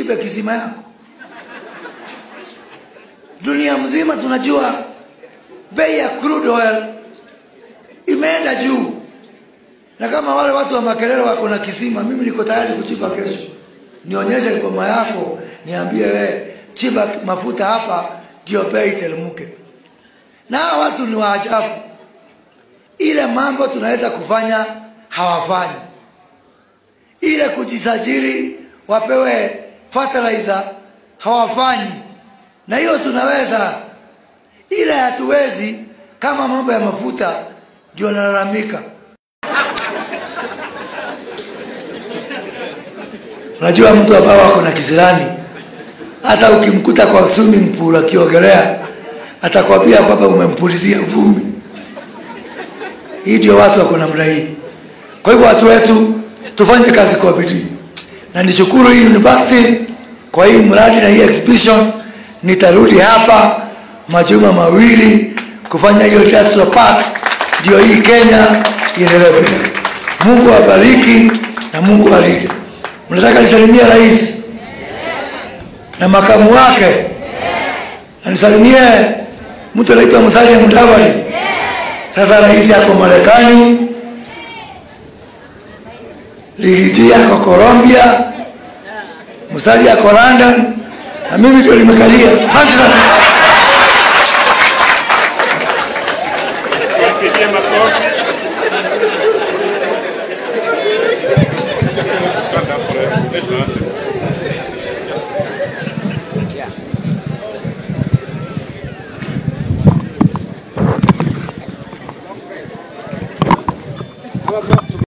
uchimbe kisima yako dunia mzima tunajua bei ya crude oil imeenda juu na kama wale watu wa makelele wako na kisima mimi niko tayari kuchimba kesho nionyeshe boma yako niambie we chimba mafuta hapa ndio bei iteremke na hawa watu ni waajabu ile mambo tunaweza kufanya hawafanyi ile kujisajili wapewe fertilizer hawafanyi na hiyo tunaweza ile hatuwezi kama mambo ya mafuta ndio nalalamika unajua mtu ambao wako na kisirani hata ukimkuta kwa swimming pool akiogelea atakwambia kwamba umempulizia vumbi hii ndio watu wako namna hii kwa hivyo watu wetu tufanye kazi kwa bidii na nishukuru hii university kwa hii mradi na hii exhibition nitarudi hapa majuma mawili kufanya hiyo industrial park ndio hii kenya iendelee mbele mungu awabariki na mungu alinde mnataka nisalimie rais na makamu wake na nisalimie mtu anaitwa musalia mudavadi sasa rais ako marekani ligiji ako colombia musalia ako london na mimi ndio limekalia asante sana Pigie makofi. Stand up for it.